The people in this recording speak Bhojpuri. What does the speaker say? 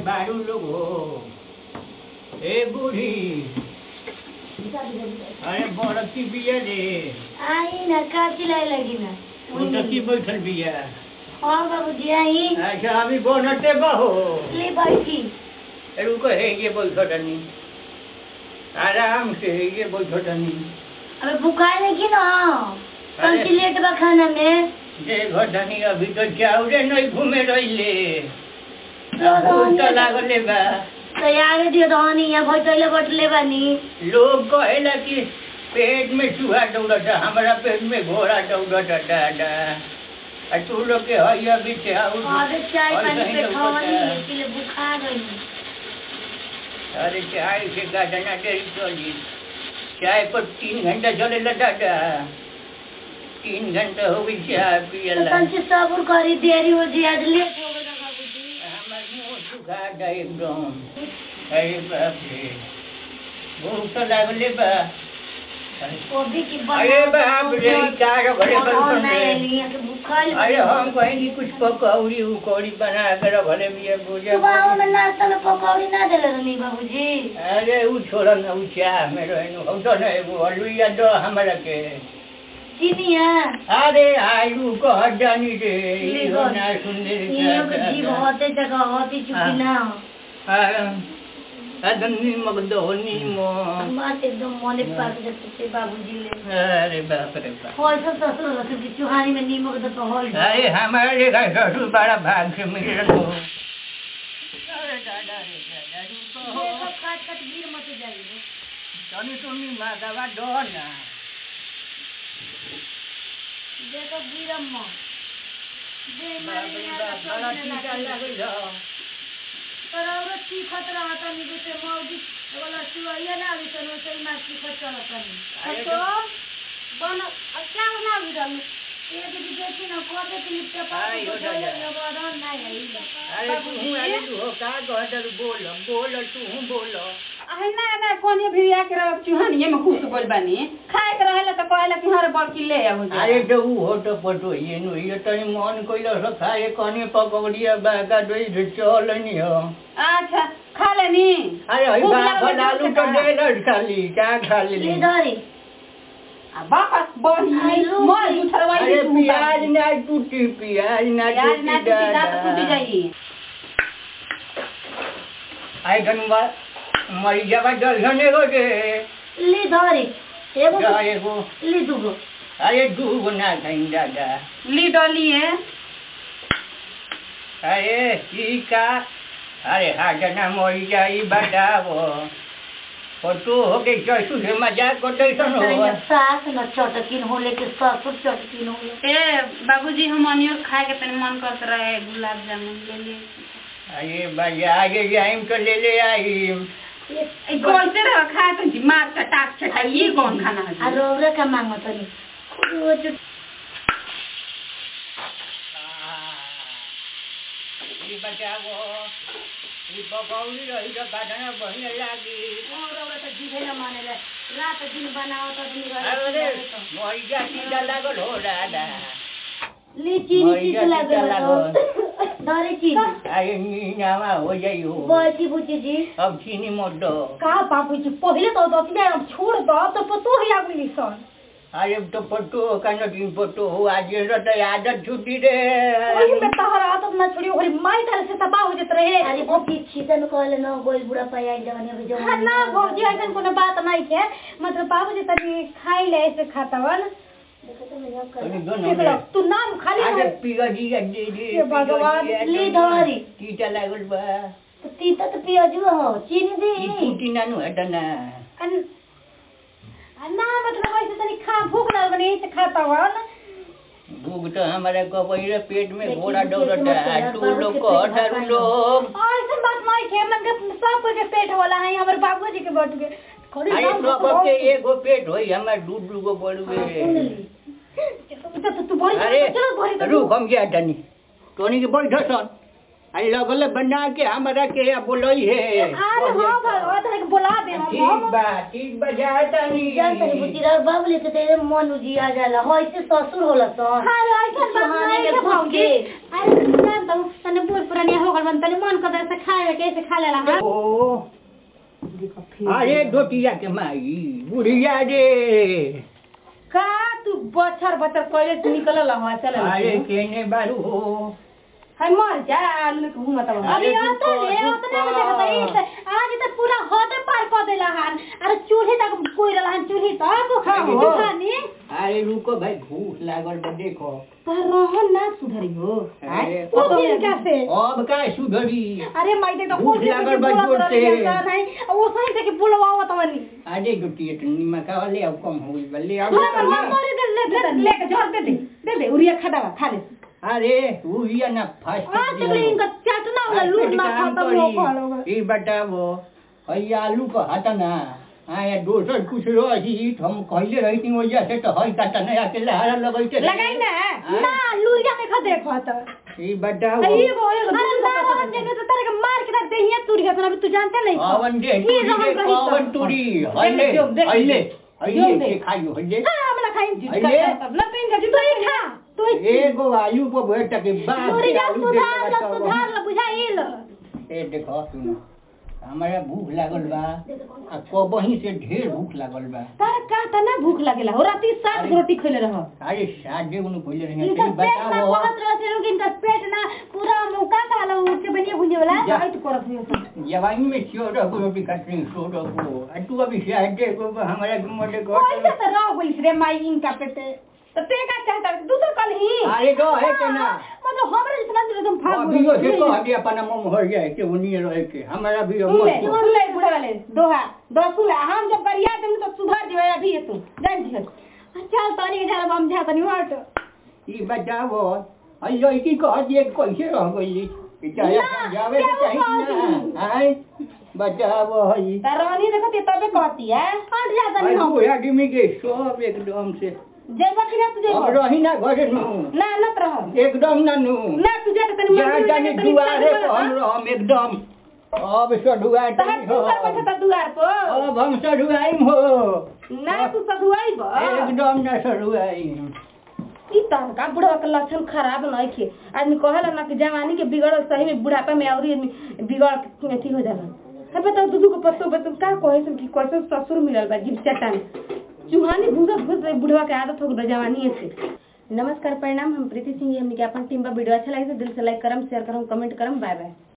बारू लोग हो ए बूढ़ी अरे बड़की बिया रे आई ना का चिल्लाए लगी ना उनकी बैठल बिया हाँ बाबूजी आई अच्छा अभी बोनटे बहो ले बैठी रुको है ये बैठनी आराम से ये बैठनी अबे बुखार लगी ना अरे। कल लेट बा खाना में देखो धनी अभी तो चाउरे नहीं घूमे रहिले तो भूख तो लागले बा तो आगे दियो धनी या बैठले बैठले बानी लोग कहेला कि पेट में चूहा दौड़ता हमारा पेट में घोड़ा दौड़ता दादा आ तू लोग के हइया भी चाउर अबे चाय और पानी कहीं पे लौकता। खावनी इसलिए बुखार गई अरे चाय से गाजना देरी चली चाय पर तीन घंटा चलेला दादा तीन घंटा हो गई चाय तो पियला कंची सब्र करी देरी हो जी आज लेट हो गया बाबूजी हमार मुंह सुखा था एकदम अरे बाप रे भूख तो लागले बा कोबी की अरे बाप रे चार घरे और बन मैं लिया के बुखार अरे हम कहेंगे कुछ पकौड़ी उकौड़ी बना कर भले भी ये भुजा सुबह में नाश्ता में पकौड़ी ना देले रहनी बाबूजी अरे उ छोड़ न उ चाह में रहनु हम तो नहीं वो अलुइया दो हमरा के चीनी है अरे आलू कह जानी रे ले ई गो। ना सुनने ये के जीव होते जगह होती चुकी ना अदम नीमक दो नीमक बात एकदम मोने पाक देते थे बाबूजी ले अरे बाप रे बाप होल सब ससुर रखे कि चुहानी में नीमक दे तो होल अरे हमारे घर ससुर बड़ा भाग से मिल रहा हो अरे दादा रे दादा रुको हो। देखो काट काट गिर मत जाइए तनी तुमी मागवा दो ना देखो गिरम मत जे बाप रे बाप बड़ा टीका लागल हो पर और सीखत रहत नहीं जैसे मौजी वाला चुआइया ना अभी तो वैसे ही मार सीखत चलत अरे नहीं तो बन अब क्या बना भी रहलू ये दीदी देखी ना कोटे के लिपटे आई हो पास दादा। तो बदन नहीं है अरे तू हूँ अरे तू हो का कहतर बोल बोल तू हूँ बोल आहे ना ना कोनी भी आके रह चुहानी में खुश बोल बानी खाए के रहेला तो कहला कि हरे बड़की ले आओ जा अरे तो ऊ हो तो पटो ये नु ये तनी मन कोइला से खाए कने पकौड़िया बागा दोई से चल नहीं हो अच्छा खा लेनी अरे हई भूख बा लागल आलू तो तो कहाँ? दे लड़ खाली क्या खा ले ले धरी आ बाकस बही आलू मोर की- उठरवाई अरे तू प्याज ना टूटी प्याज ना प्याज ना टूटी टूटी दांत टूटी जाई आई धनवा मरी जावा दर्शने हो जे ले धरी एगो जा एगो ले दूगो अरे दूगो ना खाई दादा ली डलिए अरे ई का अरे हाजना मरी जाई बतावो फोटो हो के चसु से मजाक कर दैसन हो सास न चटकिन हो लेके ससुर चटकिन हो ए बाबूजी हम अनियो खाए के तनी मन करत रहे गुलाब जामुन ले ले अरे भैया आगे जाइम तो ले ले आइम ए कैसे रह खाए तो जी मार चटाक चटा ये कौन खाना है आ रोरे का मांगो तनी वो जो ई बचावो ई पकौड़ी रही तो बादना बढ़िया लागी रोरे तो जीवे न माने ले रात दिन बनाओ तो दिन अरे रहे मरी जा सीधा लागल हो दादा ली चीनी मरी चीज जा लगे सीधा लागल धरी चीनी अरे नीनावा हो जाई हो बैठी बुची जी अब चीनी मत दो का बाबूजी पहिले तो दतिया अब छोड़ दो अब तो पतो है आगुली सन अरे तो पट्टो का नटीन पट्टो हो आज ये तो आदत छुट्टी रे वही में तहर आदत ना छोड़ी ओरी माई तरह से तबाह हो जत रहे अरे बुची खीसन कहले न गोल बुढ़ा पाया जवानी अभी हाँ जवानी ना भौजी ऐसन कोनो बात नहीं है मतलब बाबूजी तनी खाई ले ऐसे खातावन देखो तो मजाक तनी कर दो ना देख लो तू नाम खाली अरे है पिगा जी का दे दे हे भगवान, ली धरी। टीटा लागल बा तो तीता तो पियाजू हो चीनी ई दी फूटी नानु हटना अन आ ना मतलब ऐसे तनी खा भूख ना बने ऐसे खातावन भूख तो हमारे कबैरे पेट में देखी घोड़ा भूखे से दौड़ता मत है यार, तू बाबू लोग के को पेट हटारू भरना है। लोग ऐसे बात नहीं है मन के सब कोई के पेट वाला है हमारे बाबूजी के बट के खड़ी अरे नाम सब तो के एगो पेट होई हमार दू दू गो हाँ, सुन बड़ुए ली तो तू बड़ी अरे चलो बड़ी रुक हम क्या तनी टोनी के बैठ सन आ लगल बना के हमरा के बोलई है आज हाँ भगवा तोहरा के बुला दे हम ठीक बा ठीक बा जाता नहीं जान तनी बुचिरा बाबू लेके तेरे मन उजिया जाला हो ऐसे ससुर होला सन अरे ऐसा बात सुहानी नहीं के है घुस भौजी के अरे जान तो तने बूढ़ पुरानी हो गल मन तने मन कर से खाए कैसे खा लेला हां ओ अरे दोटिया के माई बुढ़िया रे का तू बछर बछर कइले से निकलल हवा चल अरे केने बारू हो है मर जा आलू में घूमत बा अभी आता ले आता ना देखा भाई आज तो पूरा हद पार कर देला हन अरे चूल्हे तक कोई रहला हन चूल्हे तक हाँ, हो। दुकानी अरे रुको भाई भूख लागल बा देखो तर रहन ना सुधरी हो अरे, वो दिन का से अब का सुधरी अरे मैं देखा भूख कुछ लागल बा जोर से। नहीं वो सही से कि बुलवाओ तो नहीं अरे दोटिया तो निमका वाले अब कम हो गई बल्ले अब थोड़ा मन मारे दे ले दे ले के झोर दे दे दे दे उरिया खा खा ले अरे तू ही ना फास्ट आज तक इनका चाटना वाला लूट ना खाता वो खालोगा ई बताओ हई आलू को हटा ना आया दोसर कुछ रही हम कहले रही थी वजह से तो हई काटा नया के लहरा लगैते लगाई ना ना लूरिया में खा देखो तो ई बताओ अरे एगो एगो अरे ना रहन जे तो तेरे के मार के दे हिया तुर गया तो तू जानते नहीं पवन दे ही रहन तुरी रही तो। पवन तुरी हईले जो, देख, हईले जो हईले देख। के खाइयो हईले हां हमला खाई हईले ना तीन का तू ही खा तू ही एगो आलू को बैठ के बाप लूरिया आलू सुधार देखेगा ल तो सुधार ल बुझाइल ए देखो सुनो हमारा भूख लागल बा आ कबही से ढेर भूख लागल बा तार का तना भूख लागेला हो राती सात गो रोटी खइले रह अरे सादे उन कोइले रही इनका है पेट ना बताओ बहुत रह से लोग इनका पेट ना पूरा मुका काला उठ के बनिए भुंजे वाला जा। आई तो करत हुई सब जवानी में क्यों रखो रोटी काटनी सो रखो आ तू अभी सादे को हमारा मोटे को कैसे तो रह गई रे माई इनका पेटे तो ते का चाहता दूसर कल ही अरे तो है के ना मतलब हमरा जितना दिल तुम फाग अभी यो से कह दिया अपना मुंह हो जाए के उन्हीं रहे के हमारा भी अब सुन ले मत सुन ले बुढ़े वाले दोहा दो सुन ले हम जब करिया तुम तो सुधार दियो अभी ये तू जान जी चल तनी के जाला हम जा तनी हट ई बताओ अयो की कह दिए कैसे रह गई चाहे ना, जावे तो क्या चाहिए बात ना आय बताओ हई रानी देखो ते तबे कहती है हट जा तनी अरे हम बुढ़ा आदमी के सब एकदम से जेबा कि ना तू अब जेबा रही ना घरे नु ना ना रह एकदम ना नु ना तू जा तनी यहाँ जाने दुआरे पर हम रहम एकदम अब सढ़ुआ तहर तू कर बैठा दुआर पर अब हम सढ़ुआइम हो ना तू सधुआई बा एकदम ना सढ़ुआइम ई तन का बुढ़वा के लक्षण खराब नहीं खे आदमी कहेला ना कि जवानी के बिगड़ल सही में बुढ़ापा में और आदमी बिगड़ के अथी हो जाला है बताओ दूधू को पत्तो बतन का कहे सन कि कैसे ससुर मिलल बा गिर चट्टान चूहानी भूसा भूस बुढ़वा के आदत हो गई जवानी से नमस्कार प्रणाम हम प्रीति सिंह हमनी के अपन टीम पर वीडियो अच्छा लगे तो दिल से लाइक करम शेयर करम कमेंट करम बाय बाय